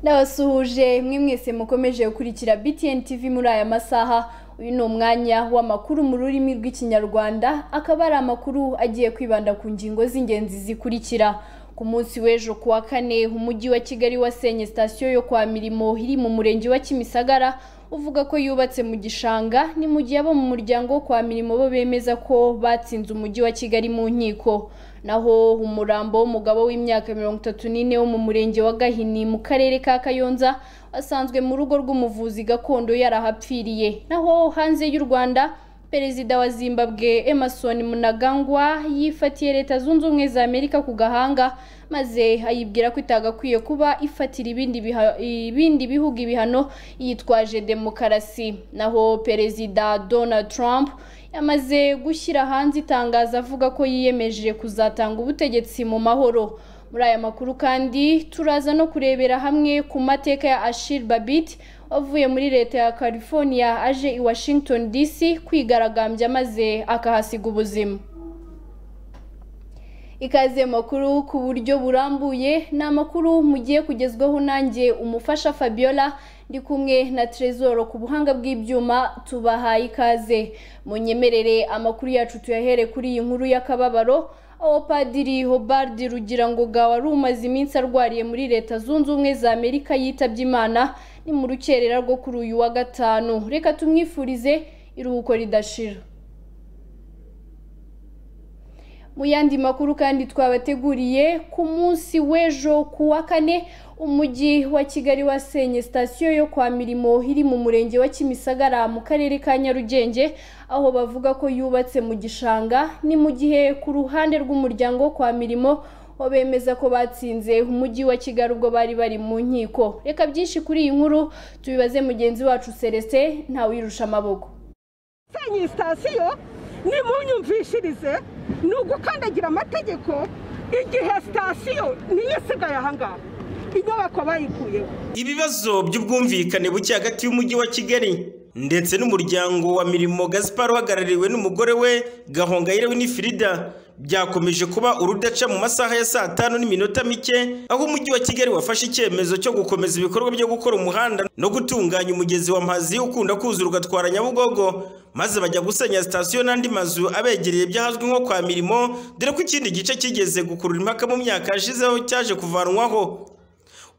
n'abasuhuje mwe mwese mukomeje gukurikira BTN TV muri aya masaha uyu ni umwanya w'amakuru mu rurimi rw'ikinyarwanda akaba ari amakuru agiye kwibanda ku ngingo z'ingenzi zikurikira ku munsi w'ejo kuwa kane umujyi wa kigali wasenye sitasiyo yo kwa mirimo iri mu murenge wa kimisagara uvuga ko yubatse mu gishanga ni mu gihe abo mu muryango wo kwa mirimo bo bemeza ko batsinze umujyi wa kigali mu nkiko naho umurambo w'umugabo w'imyaka mirongo itatu n'ine wo mu murenge wa gahini mu karere ka kayonza wasanzwe mu rugo rw'umuvuzi gakondo yarahapfiriye naho hanze y'u rwanda perezida wa zimbabwe emerson munagangwa yifatiye leta zunze ubumwe za amerika ku gahanga maze ayibwira ko itagakwiye kuba ifatira ibindi bihugu ibihano yitwaje demokarasi naho perezida donald trump yamaze gushyira hanze itangazo avuga ko yiyemeje kuzatanga ubutegetsi mu mahoro muri aya makuru kandi turaza no kurebera hamwe ku mateka ya ashir babit wavuye muri leta ya california aje i washington dc kwigaragambya maze akahasiga ubuzima ikaze makuru ku buryo burambuye ni amakuru mugiye kugezwaho nanjye umufasha fabiola ndi kumwe na Trezor ku buhanga bw'ibyuma tubahaye ikaze munyemerere amakuru yacu tuyahere kuri iyi nkuru y'akababaro aho padiri hobard rugirangoga wari umaze iminsi arwariye muri leta zunze ubumwe za amerika yitabye imana ni mu rukerera rwo kuri uyu wa gatanu reka tumwifurize iruhuko ridashira mu yandi makuru kandi twabateguriye ku munsi w'ejo ku wa kane umujyi wa kigali wasenye sitasiyo yo kwa mirimo iri mu murenge wa kimisagara mu karere ka nyarugenge aho bavuga ko yubatse mu gishanga ni mu gihe ku ruhande rw'umuryango wo kwa mirimo ho bemeza ko batsinze umujyi wa kigali ubwo bari bari mu nkiko reka byinshi kuri iyi nkuru tubibaze mugenzi wacu celestin ntawirusha amaboko senye sitasiyo ni munyumvishirize ni ugukandagira amategeko igihe sitasiyo niyo isigaye ahangaha inyubako bayikuyeho ibibazo by'ubwumvikane buke hagati y'umujyi wa kigali ndetse n'umuryango wa mirimo gaspar uhagarariwe n'umugore we gahongayire winifirida byakomeje kuba urudaca mu masaha ya saa tanu n'iminota mike aho umujyi wa kigali wafashe icyemezo cyo gukomeza ibikorwa byo gukora umuhanda no gutunganya umugezi wa mazi ukunda kuzura ugatwara nyabugogo maze bajya gusenya sitasiyo n'andi mazu abegereye ibyahazwi nko kwa mirimo dore ko ikindi gice kigeze gukurura impaka mu myaka yashizeho cyaje kuvanwaho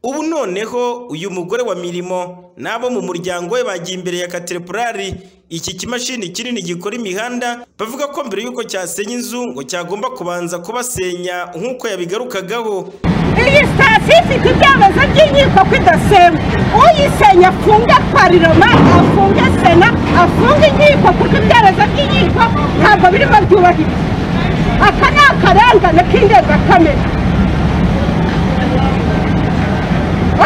ubu noneho uyu mugore wa mirimo n'abo mu muryango we bagiye imbere ya katerepurari iki kimashini kinini gikora imihanda bavuga ko mbere y'uko cyasenya inzu ngo cyagomba kubanza kubasenya nk'uko yabigarukagaho iyi sitasiyo ifite ibyemezo by'inkiko ko idasenywa uyisenya afunge pariroma afunge sena afunge inkiko kuko ibyemezo by'inkiko ntabwo birimo byubahirizwa aka ni akarengane k'indengakamere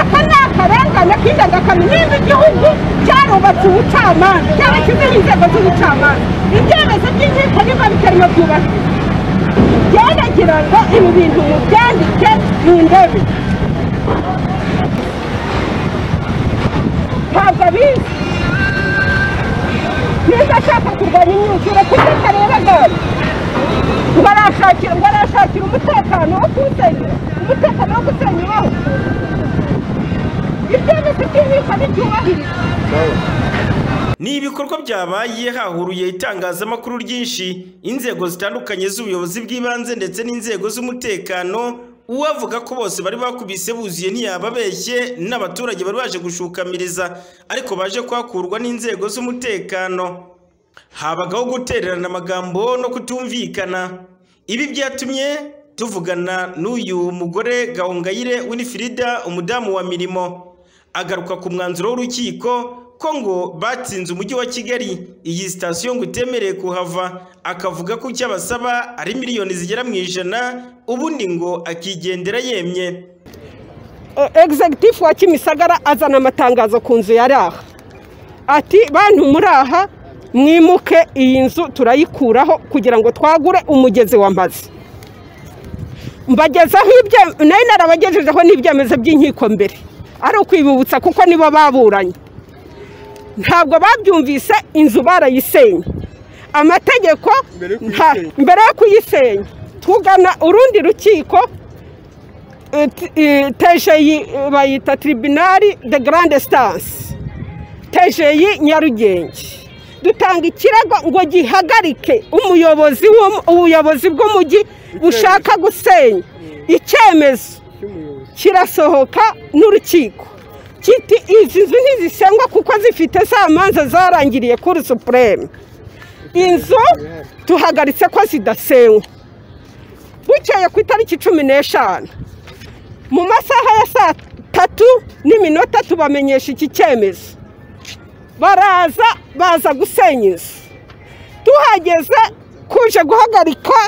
aka ni akarengane k'indengakamere niba igihugu cyarubatse ubucamanza cyarashyizeho inzego z'ubucamanza ibyemezo by'inkiko niba bitarimo byubahirizwa byerekera ngo ibi bintu mubyandike mu ndebe ntabwo abizi niba ashaka kurwanya imyuzure kuko atareba gare ngo arashakira ngo arashakira umutekano wo kuwusenya umutekano wo gusenya iwawe ibyo byose by'inkiko ntibyubahiriza ni ibikorwa byabaye hahuruye itangazamakuru ryinshi inzego zitandukanye z'ubuyobozi bw'ibanze ndetse n'inzego z'umutekano uwavuga ko bose bari bakubise buzuye ntiyababeshye n'abaturage bari baje gushukamiriza ariko baje kuhakurwa n'inzego z'umutekano habagaho gutererana amagambo no kutumvikana ibi byatumye tuvugana n'uyu mugore gahongayire winifirida umudamu wa mirimo agaruka ku mwanzuro w'urukiko ko ngo batsinze umujyi wa kigali iyi sitasiyo ngo itemereye kuhava akavuga ko icyo abasaba ari miliyoni zigera mu ijana ubundi ngo akigendera yemye egizegitifu wa kimisagara azana amatangazo ku nzu yari aha ati bantu muri aha mwimuke iyi nzu turayikuraho kugira ngo twagure umugezi w'amazi mbagezaho ibyo nayo narabagejejeho n'ibyemezo by'inkiko mbere ari ukwibibutsa kuko nibo baburanye ntabwo babyumvise inzu barayisenye amategeko mbere yo kuyisenya tugana urundi rukiko tejeyi bayita tiribinari de garande sitansi tejeyi nyarugenge dutanga ikirego ngo gihagarike umuyobozi ubuyobozi bw'umujyi bushaka gusenya icyemezo kirasohoka n'urukiko kiti izi nzu ntizisengwa kuko zifite za manza zarangiriye kuri supureme inzu tuhagaritse ko zidasenywa bukeye ku itariki cumi n'eshanu mu masaha ya saa tatu n'iminota tubamenyesha iki cyemezo baraza baza gusenya inzu tuhageze kuje guhagarika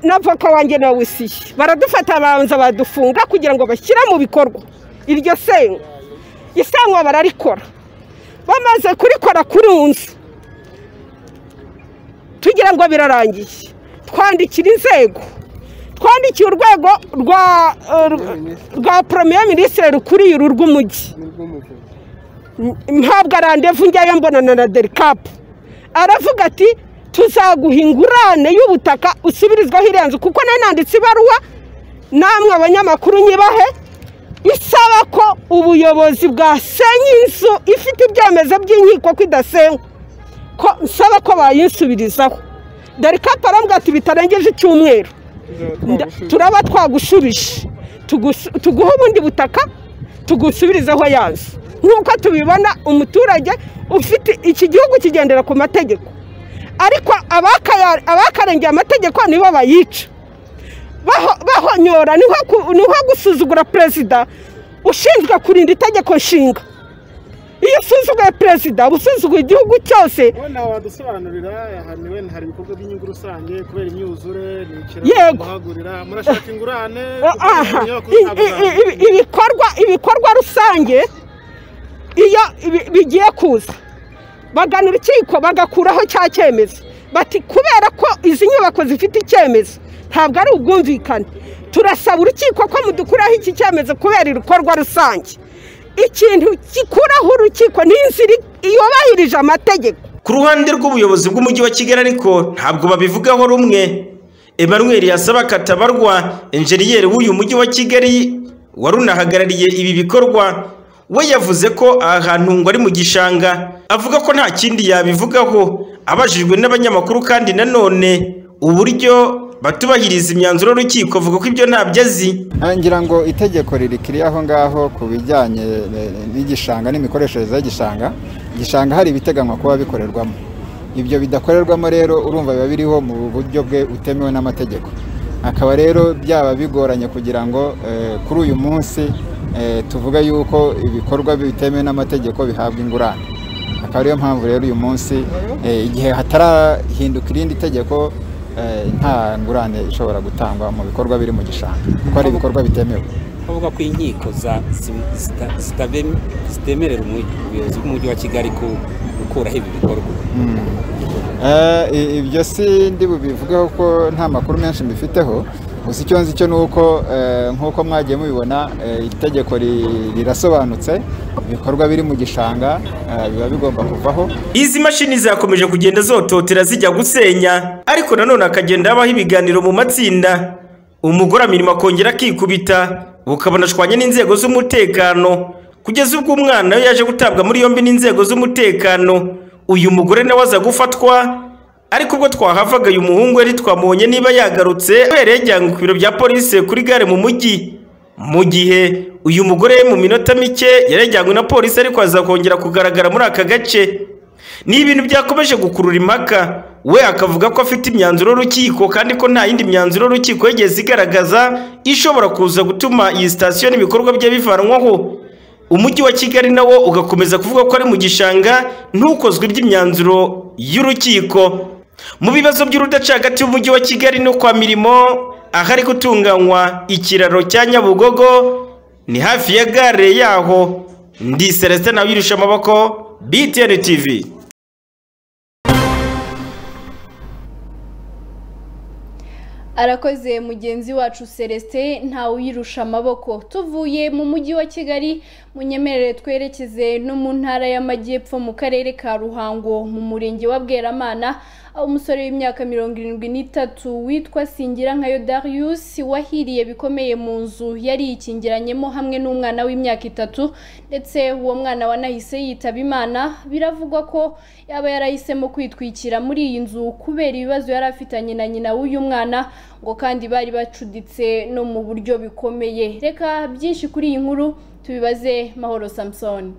na voka wanjye na wisiye baradufata babanza badufunga kugira ngo bashyire mu bikorwa iryo senywa isenywa bararikora bamaze kurikora kuri nzu tugira ngo birarangiye twandikira inzego twandikiye urwego rwa poromeye minisitiri rukuriye uru rw'umujyi ntabwo arandevu njyayo mbonana na derikapu aravuga ati tuzaguha ingurane y'ubutaka usubirizwaho irenze kuko nanditse ibaruwa namwe abanyamakuru nyibahe isaba ko ubuyobozi bwasenya inzu ifite ibyemezo by'inkiko ko idasenywa ko nsaba ko bayinsubirizaho derikapu arambwira ati bitarengeje icyumweru turaba twagushubije tuguha ubundi butaka tugusubirizeho ya nzu nk'uko tubibona umuturage ufite iki gihugu kigendera ku mategeko ariko abakarengeye amategeko nibo bayica bahonyora ni nko gusuzugura perezida ushinzwe kurinda itegeko nshinga iyo usuzuguye perezida uba usuzuguye igihugu cyose ubona wadusobanurira hari ibikorwa by'inyungu rusange kubera imyuzure yego murashaka ingurane ibikorwa ibikorwa rusange iyo bigiye kuza bagana urukiko bagakuraho cya cyemezo bati kubera ko izi nyubako zifite icyemezo ntabwo ari ubwumvikane turasaba urukiko ko mudukuraho iki cyemezo kubera ibikorwa rusange ikintu gikuraho urukiko ni inzira yubahirije amategeko ku ruhande rw'ubuyobozi bw'umujyi wa kigali ariko ntabwo babivugaho rumwe emmanuel yasaba katabarwa enjeniyeri w'uyu mujyi wa kigali wari unahagarariye ibi bikorwa we yavuze ko aha hantu ngo ari mu gishanga avuga ko nta kindi yabivugaho abajijwe n'abanyamakuru kandi nanone uburyo batubahiriza imyanzuro y'urukiko avuga ko ibyo ntabyo azi ngira ngo itegeko ririkiriye aho ngaho ku bijyanye n'igishanga n'imikoreshereze y'igishanga igishanga hari ibiteganywa kuba bikorerwamo ibyo bidakorerwamo rero urumva biba biriho mu buryo bwe utemewe n'amategeko akaba rero byaba bigoranye kugira ngo kuri uyu munsi tuvuge yuko ibikorwa bitemewe n'amategeko bihabwa ingurane akaba ariyo mpamvu rero uyu munsi igihe hatarahinduka irindi tegeko nta ngurane ishobora gutangwa mu bikorwa biri mu gishanga kuko ari ibikorwa bitemewe bavuga ko inkiko zitemerera ubuyobozi bw'umujyi wa kigali gukuraho ibi bikorwa ibyo si ndi bubivugeho ko nta makuru menshi mbifiteho gusa icyo nzi cyo ni uko nk'uko mwagiye mubibona itegeko rirasobanutse ibikorwa biri mu gishanga biba bigomba kuvaho izi mashini zakomeje kugenda zototera zijya gusenya ariko nanone hakagenda habaho ibiganiro mu matsinda umugore amirimo akongera akikubita bukabona ashwanye n'inzego z'umutekano kugeza ubwo umwana we yaje gutabwa muri yombi n'inzego z'umutekano uyu mugore nawe aza gufatwa ariko ubwo twahavaga uyu muhungu yari twamubonye niba yagarutse yabereye yajyanywe ku biro bya polisi kuri gare mu mujyi mu gihe uyu mugore mu minota mike yari yajyanywe na polisi ariko azakongera kugaragara muri aka gace ni ibintu byakomeje gukurura impaka we akavuga ko afite imyanzuro y'urukiko kandi ko nta yindi myanzuro y'urukiko yigeze igaragaza ishobora kuza gutuma iyi sitasiyo n'ibikorwa bye bivanwaho umujyi wa kigali nawo ugakomeza kuvuga ko ari mu gishanga ntukozwe iby'imyanzuro y'urukiko mu bibazo by'urudaca hagati y'umujyi wa kigali no kwa mirimo ahari gutunganywa ikiraro cya nyabugogo ni hafi ya gare yaho ndi celestin nawe yirusha amaboko btn tv arakoze mugenzi wacu celestin ntawe uyirusha amaboko tuvuye mu mujyi wa kigali munyemerere twerekeze no mu ntara y'amajyepfo mu karere ka ruhango mu murenge wa bweramana aho umusore w'imyaka mirongo irindwi n'itatu witwa singira nka Darius wahiriye bikomeye mu nzu yari yikingiranyemo hamwe n'umwana w'imyaka itatu ndetse uwo mwana wanahise yitaba imana biravugwa ko yaba yarahisemo kwitwikira muri iyi nzu kubera ibibazo yari afitanye na nyina w'uyu mwana ngo kandi bari bacuditse no mu buryo bikomeye reka byinshi kuri iyi nkuru tubibaze mahoro samusoni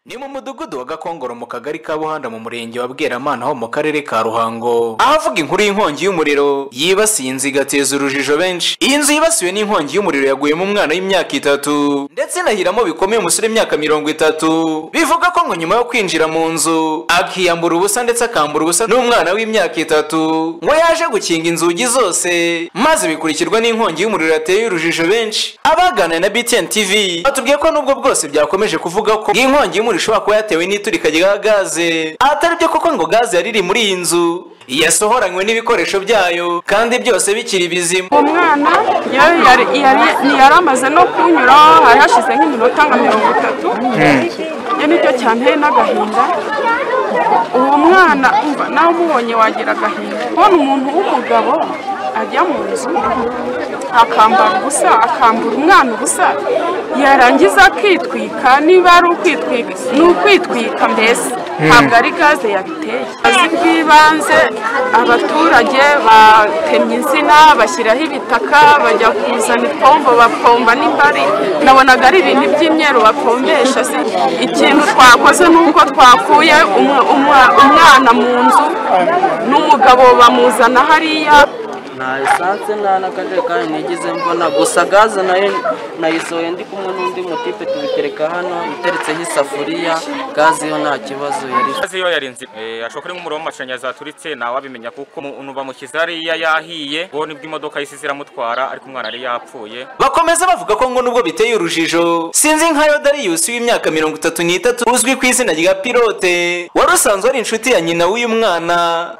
ni mu mudugudu wa gakongoro mu kagari ka buhanda mu murenge wa bweramana ho mu karere ka ruhango ahavuga inkuru y'inkongi y'umuriro yibasiye inzu igateza urujijo benshi iyi nzu yibasiwe n'inkongi y'umuriro yaguyemo umwana w'imyaka itatu ndetse inahiramo bikomeye umusore w'imyaka mirongo itatu bivuga ko ngo nyuma yo kwinjira mu nzu akiyambura ubusa ndetse akambura ubusa n'umwana w'imyaka itatu ngo yaje gukinga inzugi zose maze bikurikirwa n'inkongi y'umuriro yateye urujijo benshi abaganira na btn tv batubwiye ko nubwo bwose byakomeje kuvuga ko inkongi y'umuriro ishobora kuba yatewe n'iturika rya gaze atari byo kuko ngo gaze yari iri muri iyi nzu yasohoranywe n'ibikoresho byayo kandi byose bikiri bizima umwana yari yari yari- yari amaze no kunyura hari hashize nk'iminota nka mirongo itatu iyo nicyo cyanteye n'agahinda uwo mwana umva nawe umubonye wagira agahinda kubona umuntu w'umugabo ajya mu nzu akambara ubusa akambura umwana ubusa yarangiza akitwika niba ari ukwitwika ni ukwitwika mbese ntabwo ari gaze yabiteye azi bw'ibanze abaturage batemye insina bashyiraho ibitaka bajya kuzana ipombo bapomba n'imbari nabonaga ari ibintu by'imyeru bapombesha se ikintu twakoze ni uko twakuye umwe- umwa- umwana mu nzu n'umugabo bamuzana hariya nta esanse nta n'akajerekani nigeze mbona gusa gaze nayo nayisohoye ndi kumwe n'undi mutipe tubitereka hano iteretseho isafuriya gaze yo nta kibazo yari Kazi yo yarinze eh ashobora ari nk'umuriro w'amashanyarazi waturitse nawe abimenya kuko umuntu bamushyize hariya yahiye uwo nibwo imodoka yahise ziramutwara ariko umwana yari yapfuye bakomeza bavuga ko ngo nubwo biteye urujijo sinzi nka yodariyusi w'imyaka mirongo itatu n'itatu uzwi ku izina rya pilote wari usanzwe ari inshuti ya nyina w'uyu mwana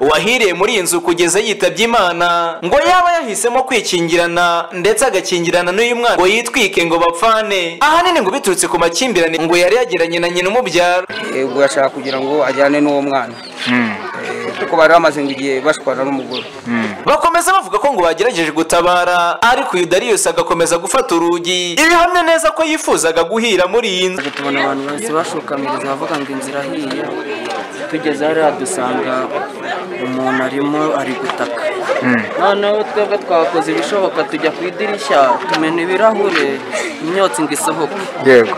wahiriye muri iyi nzu kugeza yitabye imana ngo yaba yahisemo kwikingirana ndetse agakingirana n'uyu mwana ngo yitwike ngo bapfane ahanini ngo biturutse ku makimbirane ngo yari yagiranye na nyina umubyara ubwo yashaka kugira ngo ajyane n'uwo mwana Eh, kuko bari bamaze ngo igihe bashwana n'umugore bakomeza bavuga ko ngo bagerageje gutabara ariko uyu dariyusi agakomeza gufata urugi ibihamya neza ko yifuzaga guhira muri iyi nzu tubona abantu bahise bashokamireza bavuga ngo inzira ahiye tugeze hariya dusanga umuntu arimo ari gutaka noneho twebwe twakoze ibishoboka tujya ku idirishya tumena ibirahure imyotsi ngo isohoke yego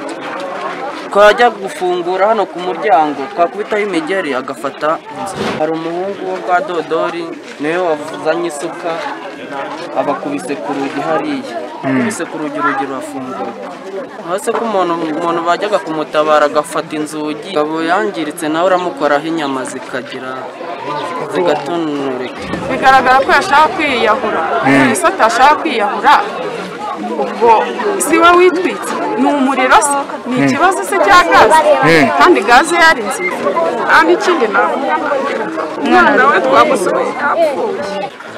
twajya gufungura hano ku muryango twakubitaho imigeri agafata inzira hari umuhungu wo kwa dodori niwe wazanye isuka abakubise ku rugi hariya akubise ku rugi urugi rurafunguka hasi ko umuntu umuntu bajyaga kumutabara agafata inzugi Umugabo yangiritse nawe uramukoraho inyama zikagira zigatonoreka bigaragara ko yashaka kwiyahura ese atashaka kwiyahura ubwo si we witwitse ni umuriro se ni ikibazo se cya gaze kandi gaze yari nziza kandi ikindi navuga umwana we twamusohoye yapfuye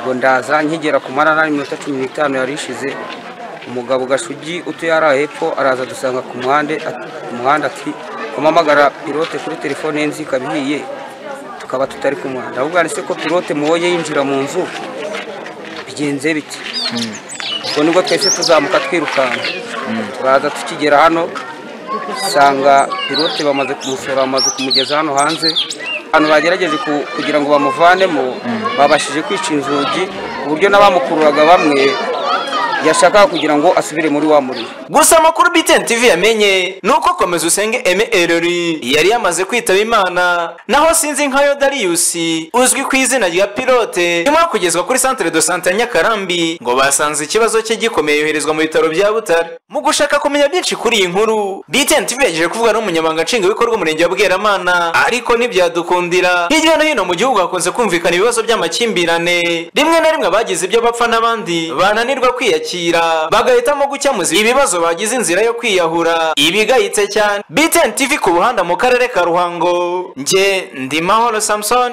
ubwo ndaza nkigera ku marara iminota cumi n'itanu yari ishize umugabo gashugi utuye ari hepfo araza dusanga ku muhanda at- ku muhanda ati kumamagara pilote kuri telefone ye nzi ikaba ihiye tukaba tutari ku muhanda ahubwo yanditse ko pilote mubonye yinjira mu nzu bigenze biti ubwo nibwo twese tuzamuka twirukanka turaza tukigera hano usanga pilote bamaze kumusura bamaze kumugeza hano hanze abantu bagerageje ku- kugira ngo bamuvanemo babashije kwica inzugi ku buryo n'abamukururaga bamwe yashakaga kugira ngo asubire muri wa muriro gusa amakuru btn tv yamenye ni uko komeza usenge eme erori yari yamaze kwitaba imana naho sinzi nka yodariyusi uzwi ku izina rya pilote nyuma yo kugezwa kuri centre de sante ya nyakarambi ngo basanze ikibazo cye gikomeye yoherezwa mu bitaro bya butare mu gushaka kumenya byinshi kuri iyi nkuru btn tv yagejeje kuvuga n'umunyamabanga nshingwabikorwa umurenge wa bweramana ariko ntibyadukundira hirya no hino mu gihugu hakunze kumvikana ibibazo by'amakimbirane rimwe na rimwe abagize ibyo bapfa n'abandi bananirwa kwiyakira bagahitamo gukemuza ibibazo bagize inzira yo kwiyahura ibigayitse cyane btn tv ku buhanda mu karere ka ruhango njye ndi mahoro samson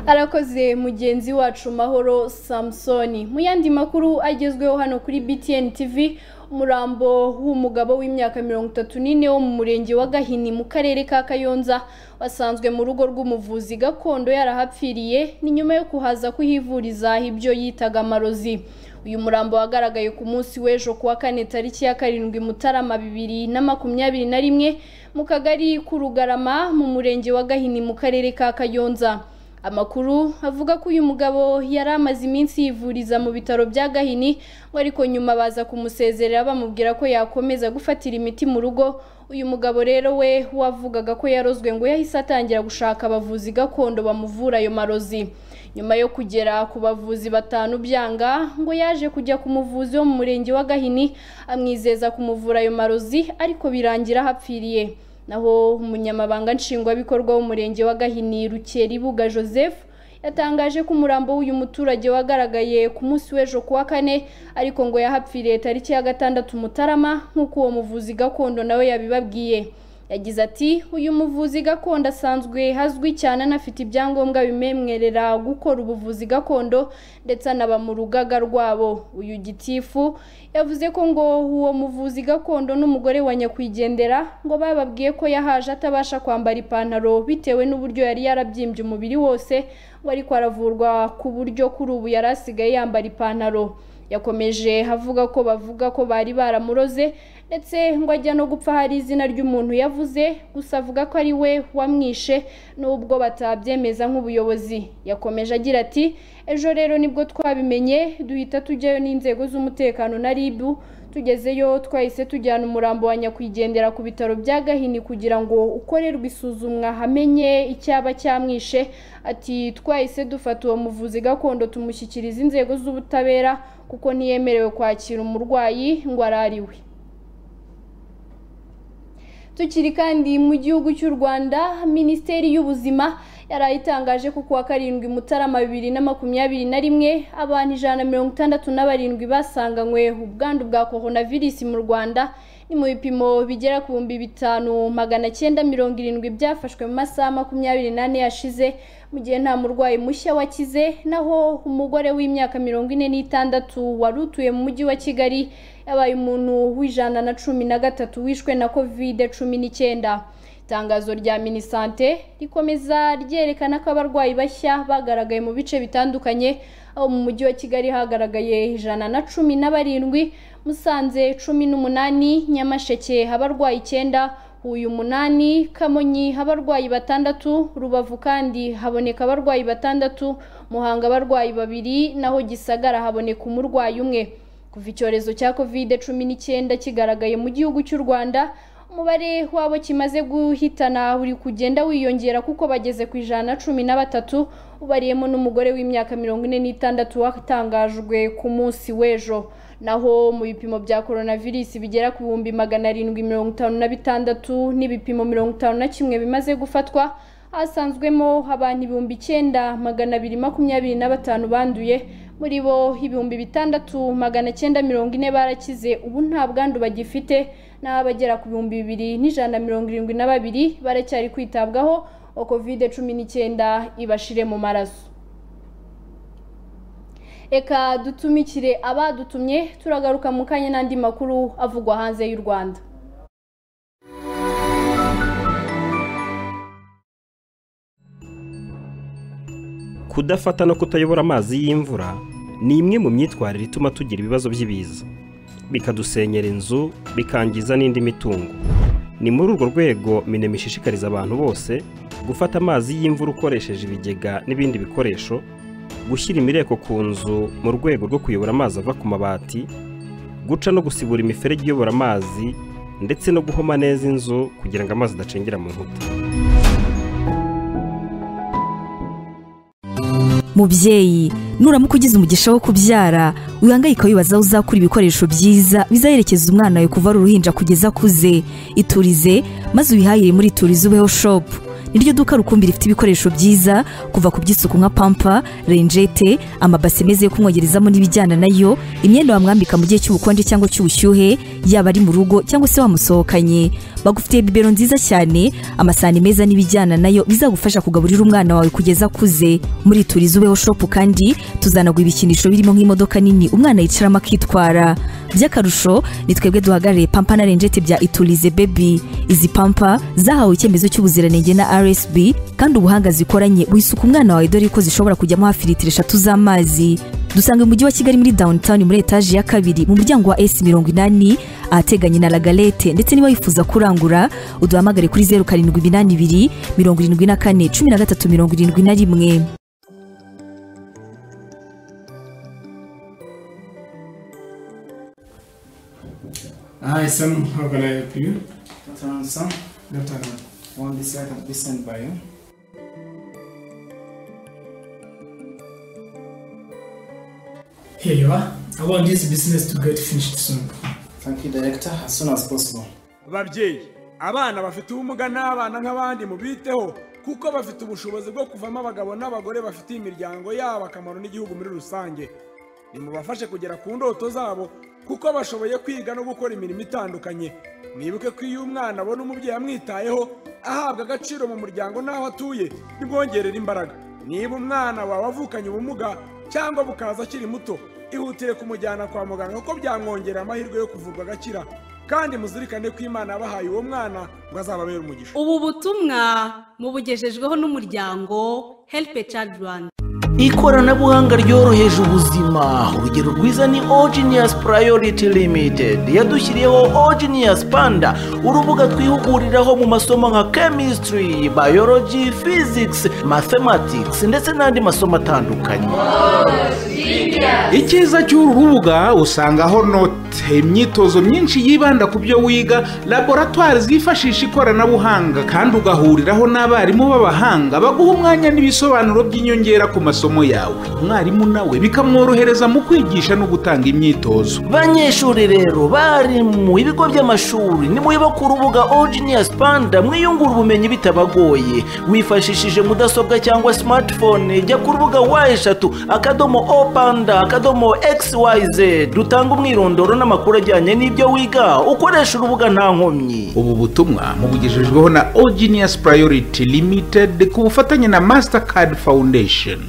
arakoze mugenzi wacu mahoro samusoni mu yandi makuru agezweho hano kuri btn tv umurambo w'umugabo w'imyaka mirongo itatu n'ine wo mu murenge wa gahini mu karere ka kayonza wasanzwe mu rugo rw'umuvuzi gakondo yarahapfiriye ni nyuma yo kuhaza kuhivuriza ibyo yitaga amarozi uyu murambo wagaragaye ku munsi w'ejo kuwa kane tariki ya karindwi mutarama bibiri na makumyabiri na rimwe mu kagari k'urugarama mu murenge wa gahini mu karere ka kayonza amakuru avuga ko uyu mugabo yari amaze iminsi yivuriza mu bitaro bya gahini ngo ariko nyuma baza kumusezerera bamubwira ko yakomeza gufatira imiti mu rugo uyu mugabo rero we wavugaga ko yarozwe ngo yahise atangira gushaka abavuzi gakondo bamuvura ayo marozi nyuma yo kugera ku bavuzi batanu byanga ngo yaje kujya ku muvuzi wo mu murenge wa gahini amwizeza kumuvura ayo marozi ariko birangira ahapfiriye naho umunyamabanga nshingwabikorwa w'umurenge wa gahini rukeribuga joseph yatangaje ko umurambo w'uyu muturage wagaragaye ku munsi w'ejo kuwa kane ariko ngo yahapfiriye tariki ya gatandatu mutarama nk'uko uwo muvuzi gakondo nawe yabibabwiye yagize ati uyu muvuzi gakondo asanzwe hazwi cyane anafite ibyangombwa bimemwerera gukora ubuvuzi gakondo ndetse anaba mu rugaga rwabo uyu gitifu yavuze ko ngo uwo muvuzi gakondo n'umugore wa nyakwigendera ngo bababwiye ko yahaje atabasha kwambara ipantaro bitewe n'uburyo yari yarabyimbye umubiri wose ngo ariko aravurwa ku buryo kuri ubu yari asigaye yambara ipantaro yakomeje avuga ko bavuga ko bari baramuroze ndetse ngo ajya no gupfa hari izina ry'umuntu yavuze gusa avuga ko ari we wamwishe n'ubwo batabyemeza nk'ubuyobozi yakomeje agira ati ejo rero nibwo twabimenye duhita tujyayo n'inzego z'umutekano na rib tugezeyo twahise tujyana umurambo wa nyakwigendera ku bitaro bya gahini kugira ngo ukorerwe isuzumwa hamenye icyaba cyamwishe ati twahise dufata uwo muvuzi gakondo tumushyikiriza inzego z'ubutabera kuko ntiyemerewe kwakira umurwayi ngo arariwe tukiri kandi mu gihugu cy'u rwanda minisiteri y'ubuzima yari itangaje ko kuwa karindwi mutarama bibiri na makumyabiri na rimwe abantu ijana na mirongo itandatu na barindwi basanganywe ubwandu bwa coronavirus mu rwanda ni mu bipimo bigera ku bihumbi bitanu magana cyenda mirongo irindwi byafashwe mu masaha makumyabiri n'ane yashize mu gihe nta murwayi mushya wakize naho umugore w'imyaka mirongo ine n'itandatu wari utuye mu mujyi wa kigali yabaye umuntu w'ijana na cumi na gatatu wishwe na kovide cumi n'icyenda itangazo rya minisante rikomeza ryerekana ko abarwayi bashya bagaragaye mu bice bitandukanye aho mu mujyi wa kigali hagaragaye ijana na cumi na barindwi musanze cumi n'umunani nyamasheke abarwayi icyenda uyu umunani kamonyi abarwayi batandatu rubavu kandi haboneka abarwayi batandatu muhanga abarwayi babiri naho gisagara haboneka umurwayi umwe kuva icyorezo cya kovide cumi n'icyenda kigaragaye mu gihugu cy'u rwanda umubare wabo kimaze guhitana uri kugenda wiyongera kuko bageze ku ijana na cumi na batatu ubariyemo n'umugore w'imyaka mirongo ine n'itandatu watangajwe ku munsi w'ejo naho mu bipimo bya coronavirus bigera ku bihumbi magana arindwi mirongo itanu na bitandatu n'ibipimo mirongo itanu na kimwe bimaze gufatwa hasanzwemo abantu ibihumbi icyenda magana abiri makumyabiri na batanu banduye muri bo ibihumbi bitandatu magana cyenda mirongo ine barakize ubu nta bwandu bagifite naho abagera ku bihumbi bibiri n'ijana mirongo irindwi na babiri baracyari kwitabwaho ngo kovide cumi n'icyenda ibashire mu maraso reka dutumikire abadutumye turagaruka mu kanya n'andi makuru avugwa hanze y'u rwanda kudafata no kutayobora amazi y'imvura ni imwe mu myitwarire ituma tugira ibibazo by'ibiza bikadusenyera inzu bikangiza n'indi mitungo ni muri urwo rwego minema ishishikariza abantu bose gufata amazi y'imvura ukoresheje ibigega n'ibindi bikoresho gushyira imireko ku nzu mu rwego rwo kuyobora amazi ava ku mabati guca no gusibura imiferege iyobora amazi ndetse no guhoma neza inzu kugira ngo amazi adacengera mu nkuta mubyeyi nuramuka ugize umugisha wo kubyara wihangayika wibaza aho uzakura ibikoresho byiza bizaherekeza umwana wawe kuva ari uruhinja kugeza akuze iturize maze wihahire muri turize ubeho shopu niryo duka rukumbi rifite ibikoresho byiza kuva ku by'isuku nka pampa renjete amabase meza yo kumwogerezamo n'ibijyana nayo imyenda wamwambika mu gihe cy'ubukonje cyangwa cy'ubushyuhe yaba ari mu rugo cyangwa se wamusohokanye bagufitiye bibero nziza cyane amasahani meza n'ibijyana nayo bizagufasha kugaburira umwana wawe kugeza akuze muri turizi ubeho shopu kandi tuzanaguha ibikinisho birimo nk'imodoka nini umwana yicaramo akitwara by'akarusho ni twebwe duhagarariye pampa na renjete bya iturize bebi izi pampa zahawe icyemezo cy'ubuziranenge na rsb kandi ubuhanga zikoranye wisuka umwana wawe dore ko zishobora kujyamo hafi litiro eshatu z'amazi dusanga mu mujyi wa kigali muri downtown muri etaje ya kabiri mu muryango wa s mirongo inani ahateganye na lagalete ndetse niba wifuza kurangura uduhamagare kuri zeru karindwi iminani ibiri mirongo irindwi na kane cumi na gatatu mirongo irindwi na rimwe Hi, Sam. How can I help you? Turn some. Good afternoon. One this light has been sent by you. Here you are. I want this business to get finished soon. Thank you, Director. As soon as possible. babyeyi abana bafite ubumuga ni abana nk'abandi mubiteho kuko bafite ubushobozi bwo kuvamo abagabo n'abagore bafitiye imiryango yabo akamaro n'igihugu muri rusange nimubafashe kugera ku ndoto zabo kuko bashoboye kwiga no gukora imirimo itandukanye mwibuke ko iyo umwana abona umubyeyi amwitayeho ahabwa agaciro mu muryango n'aho atuye bimwongerera imbaraga niba umwana wawe avukanye ubumuga cyangwa bukaza akiri muto ihutire kumujyana kwa muganga kuko byamwongerera amahirwe yo kuvurwa agakira kandi muzirikane ko imana yabahaye uwo mwana ngo azababere umugisha ubu butumwa mubugejejweho n'umuryango help a child rwanda ikoranabuhanga ryoroheje ubuzima urugero rwiza ni ogenius priority limited yadushyiriyeho ogenius panda urubuga twihuguriraho mu masomo nka chemistry biology physics mathematics ndetse n'andi masomo atandukanye icyiza cy'uru rubuga usangaho note imyitozo myinshi yibanda ku byo wiga laboratwari zifashisha ikoranabuhanga kandi ugahuriraho n'abarimu b'abahanga baguha umwanya n'ibisobanuro by'inyongera ku masomo yawe umwarimu nawe bikamworohereza mu kwigisha no gutanga imyitozo banyeshuri rero bari mu ibigo by'amashuri nimuyiba ku rubuga ogenius panda mwiyungura ubumenyi bitabagoye wifashishije mudasobwa cyangwa smartphone jya ku rubuga wa eshatu akadomo o panda akadomo xyz rutanga umwirondoro n'amakuru ajyanye n'ibyo wiga ukoresha urubuga nta nkomyi ubu butumwa mubugejejweho na ogenius priority limited ku bufatanye na mastercard foundation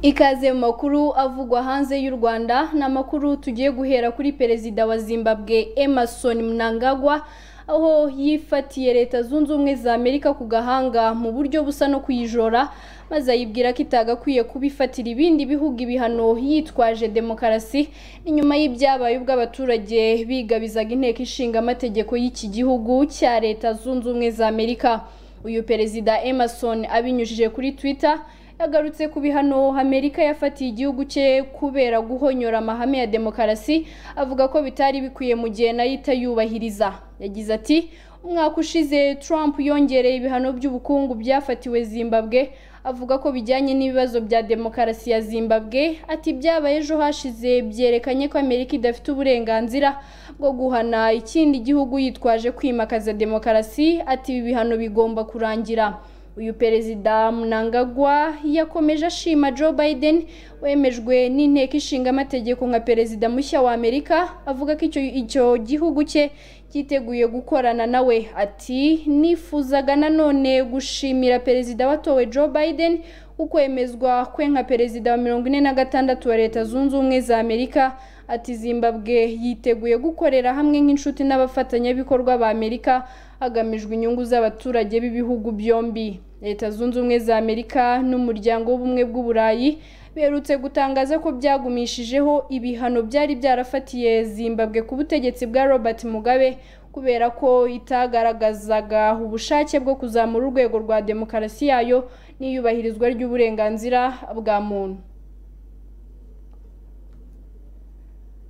ikaze mu makuru avugwa hanze y'u rwanda ni amakuru tugiye guhera kuri perezida wa zimbabwe emerson mnangagwa aho yifatiye leta zunze ubumwe za amerika ku gahanga mu buryo busa no kuyijora maze ayibwira ko itagakwiye kubifatira ibindi bihugu ibihano yitwaje demokarasi inyuma y'ibyabaye ubwo abaturage bigabizaga inteko ishinga amategeko y'iki gihugu cya leta zunze ubumwe za amerika uyu perezida emerson abinyujije kuri twitter yagarutse ku bihano amerika yafatiye igihugu cye kubera guhonyora amahame ya demokarasi avuga ko bitari bikwiye mu gihe nayo itayubahiriza yagize ati umwaka ushize trump yongereye ibihano by'ubukungu byafatiwe zimbabwe avuga ko bijyanye n'ibibazo bya demokarasi ya zimbabwe ati byabaye ejo hashize byerekanye ko amerika idafite uburenganzira bwo guhana ikindi gihugu yitwaje kwimakaza demokarasi ati ibi bihano bigomba kurangira uyu perezida munangagwa yakomeje ashima joe biden wemejwe n'inteko ishinga amategeko nka perezida mushya wa amerika avuga ko icyo gihugu cye cyiteguye gukorana nawe ati nifuzaga nanone gushimira perezida watowe joe biden ukwemezwa kwe nka perezida wa mirongo ine na gatandatu wa leta zunze ubumwe za amerika ati zimbabwe yiteguye gukorera hamwe nk'inshuti n'abafatanyabikorwa ba amerika hagamijwe inyungu z'abaturage b'ibihugu byombi leta zunze ubumwe za amerika n'umuryango w'ubumwe bw'uburayi berutse gutangaza ko byagumishijeho ibihano byari byarafatiye zimbabwe ku butegetsi bwa robert mugabe kubera ko itagaragazaga ubushake bwo kuzamura urwego rwa demokarasi yayo n'iyubahirizwa ry'uburenganzira bwa muntu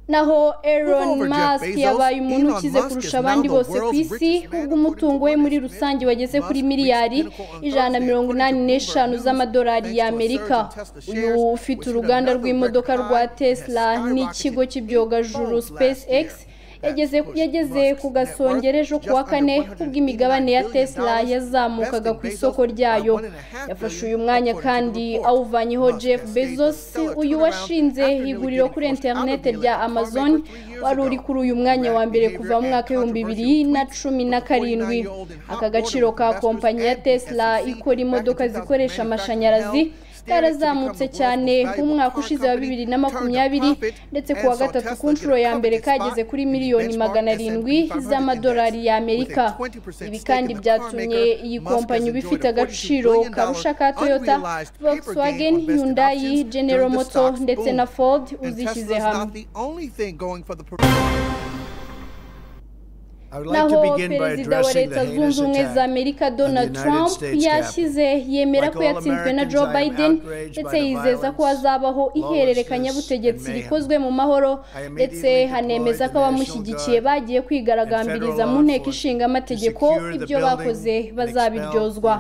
naho Elon Musk yabaye umuntu ukize kurusha abandi bose ku isi ubwo umutungo we muri rusange wageze kuri miliyari ijana na mirongo inani n'eshanu z'amadolari y'amerika uyu ufite uruganda rw'imodoka rwa tesla n'ikigo cy'ibyogajuru space x yageze ku gasongera ejo kuwa kane ubwo imigabane ya tesla yazamukaga ku isoko ryayo yafashe uyu mwanya kandi awuvanyeho jeff bezos uyu washinze iguriro kuri interineti rya amazon wari uri kuri uyu mwanya wa mbere kuva mu mwaka w'ibihumbi bibiri na cumi na karindwi aka gaciro ka kompanyi ya tesla ikora imodoka zikoresha amashanyarazi karazamutse cyane mu mwaka ushize wa bibiri na makumyabiri ndetse kuwa gatatu ku nshuro ya mbere kageze kuri miliyoni magana arindwi z'amadolari y'amerika ibi kandi byatumye iyi kompanyi uba ifite agaciro karusha ka toyota volkswagen hyundai general moto ndetse na ford uzishyize hamwe naho perezida wa leta zunze ubumwe za amerika donald trump yashyize yemera ko yatsinzwe na joe biden ndetse yizeza ko hazabaho ihererekanyabutegetsi rikozwe mu mahoro ndetse hanemeza ko abamushyigikiye bagiye kwigaragambiriza mu nteko ishinga amategeko ibyo bakoze bazabiryozwa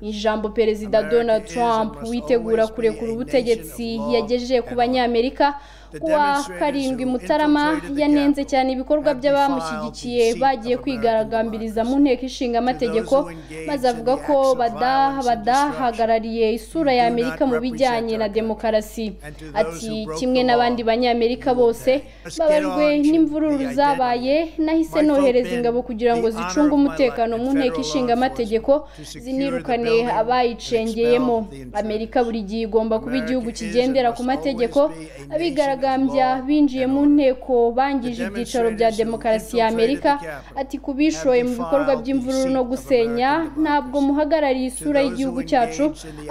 mu ijambo perezida donald trump witegura kurekura ubutegetsi yagejeje ku banyamerika kuwa karindwi mutarama yanenze cyane ibikorwa by'abamushyigikiye bagiye kwigaragambiriza mu nteko ishinga amategeko maze avuga ko badahagarariye isura ya amerika mu bijyanye na demokarasi ati kimwe n'abandi banyamerika bose babajwe n'imvururu zabaye nahise nohereza ingabo kugira ngo zicunge umutekano mu nteko ishinga amategeko zinirukane abayicengeyemo amerika buri gihe igomba kuba igihugu kigendera ku mategeko abigaragambiriza abigaragambya binjiye mu nteko bangije ibyicaro bya demokarasi ya amerika ati kubishoye mu bikorwa by'imvururu no gusenya ntabwo muhagarariye isura y'igihugu cyacu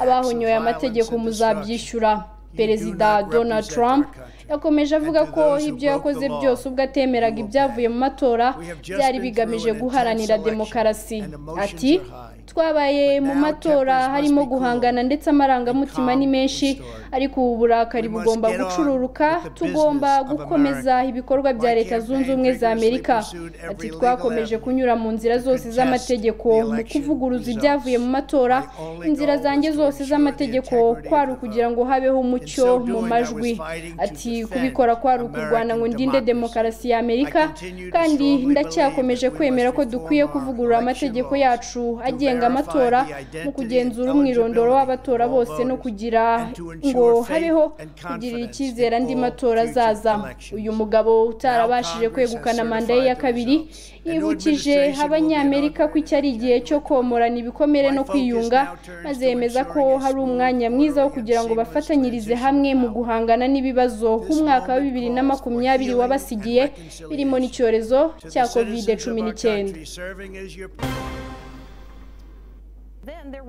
abahonyoye amategeko muzabyishyura perezida donald trump yakomeje avuga ko ibyo yakoze byose ubwo atemeraga ibyavuye mu matora byari bigamije guharanira demokarasi ati twabaye mu matora harimo guhangana ndetse amarangamutima ni menshi ariko ubu burakari bugomba gucururuka tugomba gukomeza ibikorwa bya leta zunze ubumwe za amerika ati twakomeje kunyura mu nzira zose z'amategeko mu kuvuguruza ibyavuye mu matora inzira zanjye zose z'amategeko kwari ukugira ngo habeho umucyo mu majwi ati kubikora kwari ukurwana ngo ndinde demokarasi ya amerika kandi ndacyakomeje kwemera ko dukwiye kuvugurura amategeko yacu agenga amatora mu kugenzura umwirondoro w'abatora bose no kugira ngo habeho kugirira icyizere andi matora azaza uyu mugabo utarabashije kwegukana manda ye ya kabiri yibukije abanyamerika ko iki ari igihe cyo komorana ibikomere no kwiyunga maze yemeza ko hari umwanya mwiza wo kugira ngo bafatanyirize hamwe mu guhangana n'ibibazo nk'umwaka wa bibiri na makumyabiri wabasigiye birimo n'icyorezo cya kovide cumi n'icyenda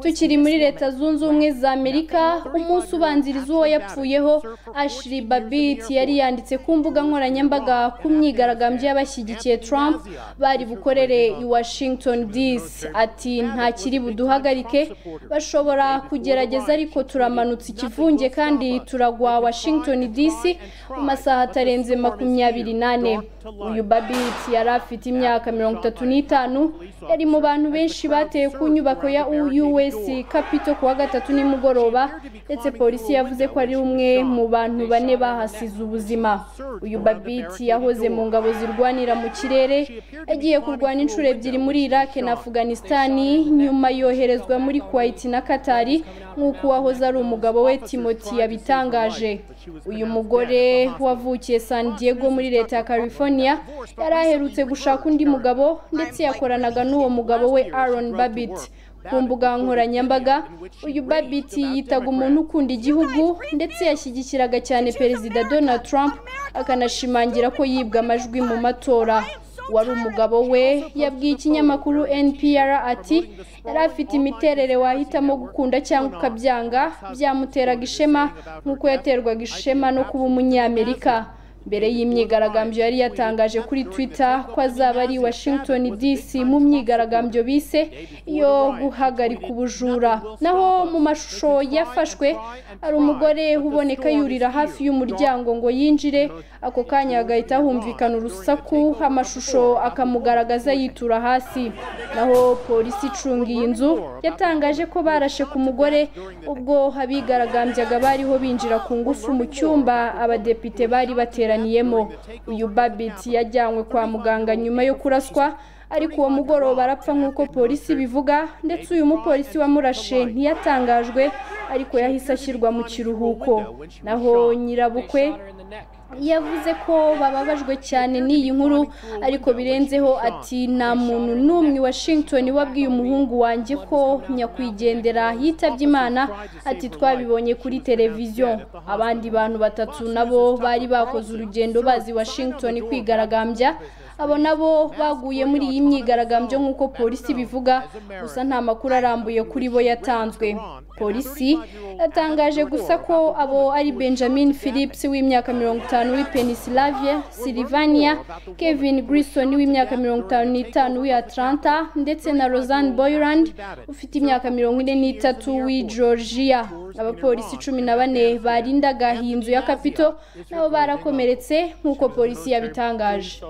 tukiri muri leta zunze ubumwe za amerika umunsi ubanziriza uwo yapfuyeho ashiri babit yari yanditse ku mbuga nkoranyambaga ku myigaragambyo y'abashyigikiye trump bari bukorere i washington dc ati nta kiri buduhagarike bashobora kugerageza ariko turamanutse ikivunge kandi turagwa washington dc mu masaha atarenze makumyabiri n'ane uyu babit yari afite imyaka mirongo itatu n'itanu yari mu bantu benshi bateye ku nyubako ya u us capito kuwa gatatu nimugoroba ndetse polisi yavuze ko ari umwe mu bantu bane bahasize ubuzima uyu babiti yahoze mu ngabo zirwanira mu kirere yagiye kurwana inshuro ebyiri muri iraq na afghanistani nyuma yoherezwa muri kuwait na katari nk'uko uwahoze ari umugabo we timoti yabitangaje uyu mugore wavukiye san diego muri leta ya california yari aherutse gushaka undi mugabo ndetse yakoranaga n'uwo mugabo we aaron babit ku mbuga nkoranyambaga uyu babiti yitaga umuntu ukunda igihugu ndetse yashyigikiraga cyane perezida donald trump akanashimangira ko yibwa amajwi mu matora wari umugabo we yabwiye ikinyamakuru npr ati yari afite imiterere wahitamo gukunda cyangwa ukabyanga byamuteraga ishema nk'uko yaterwaga ishema no kuba umunyamerika mbere y'imyigaragambyo yari yatangaje kuri twitter ko azaba ari washington dc mu myigaragambyo bise yo guhagarika ubujura naho mu mashusho yafashwe hari umugore uboneka yurira hafi y'umuryango ngo yinjire ako kanya hagahita humvikana urusaku amashusho akamugaragaza yitura hasi naho polisi icunga iyi nzu yatangaje ko barashe ku mugore ubwo abigaragambyaga bariho binjira ku ngufu mu cyumba abadepite bari bateranye baburaniyemo uyu babiti yajyanywe kwa muganga nyuma yo kuraswa ariko uwo mugoroba arapfa nk'uko polisi bivuga ndetse uyu mupolisi wamurashe ntiyatangajwe ariko yahise ashyirwa mu kiruhuko naho nyirabukwe yavuze ko bababajwe cyane n'iyi nkuru ariko birenzeho ati nta muntu n'umwe washington wabwiye umuhungu wanjye ko nyakwigendera yitabye imana ati twabibonye kuri televiziyo abandi bantu batatu nabo bari bakoze urugendo bazi washington kwigaragambya abo nabo baguye muri iyi myigaragambyo nk'uko polisi bivuga gusa nta makuru arambuye kuri bo yatanzwe polisi yatangaje gusa ko abo ari benjamin phillips w'imyaka mirongo itanu w'i penisilavia silivania kevin grison w'imyaka mirongo itanu n'itanu w'i atlanta ndetse na rosanne boyland ufite imyaka mirongo ine n'itatu w'i georgia abapolisi cumi na bane barindaga iyi nzu ya kapito nabo barakomeretse nk'uko polisi yabitangaje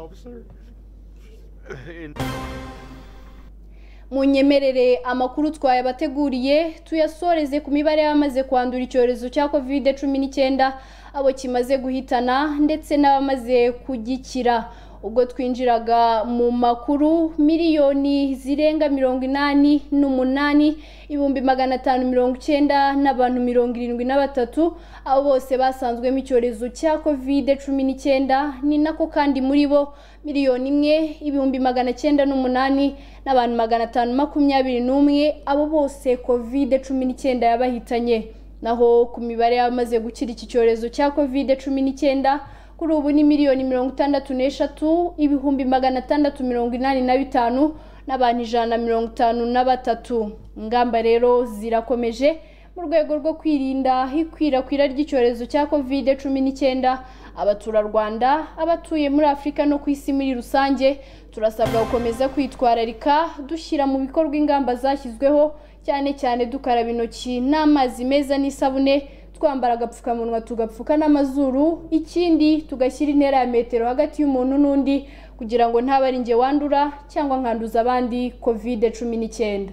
munyemerere amakuru twayabateguriye tuyasoreze ku mibare y'abamaze kwandura icyorezo cya kovide cumi n'icyenda abo kimaze guhitana ndetse n'abamaze kugikira ubwo twinjiraga mu makuru miliyoni zirenga mirongo inani n'umunani ibihumbi magana atanu mirongo icyenda n'abantu mirongo irindwi na batatu abo bose basanzwemo icyorezo cya kovide cumi n'icyenda ni nako kandi muri bo miliyoni imwe ibihumbi magana cyenda n'umunani n'abantu magana atanu makumyabiri n'umwe abo bose kovide cumi n'icyenda yabahitanye naho ku mibare y'abamaze gukira iki cyorezo cya kovide cumi n'icyenda kuri ubu ni miliyoni mirongo itandatu n'eshatu ibihumbi magana atandatu mirongo inani na bitanu n'abantu ijana na mirongo itanu na batatu ingamba rero zirakomeje mu rwego rwo kwirinda ikwirakwira ry'icyorezo cya kovide cumi n'icyenda abaturarwanda abatuye muri afurika no ku isi muri rusange turasabwa gukomeza kwitwararika dushyira mu bikorwa ingamba zashyizweho cyane cyane dukaraba intoki n'amazi meza n'isabune twambara agapfukamunwa tugapfuka n'amazuru ikindi tugashyira intera ya metero hagati y'umuntu n'undi kugira ngo ntabe ari njye wandura cyangwa nkanduza abandi kovide cumi n'icyenda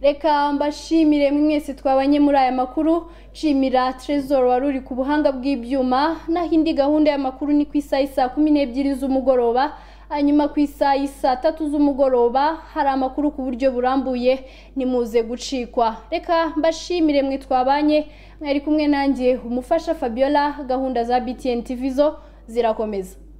reka mbashimire mwese twabanye muri aya makuru nshimira trezor wari uri ku buhanga bw'ibyuma naho indi gahunda y'amakuru ni ku isaha saa kumi n'ebyiri z'umugoroba hanyuma ku isaha saa tatu z'umugoroba hari amakuru ku buryo burambuye nimuze gucikwa reka mbashimire mwe twabanye mwari kumwe nanjye umufasha fabiola gahunda za btn tv zo zirakomeza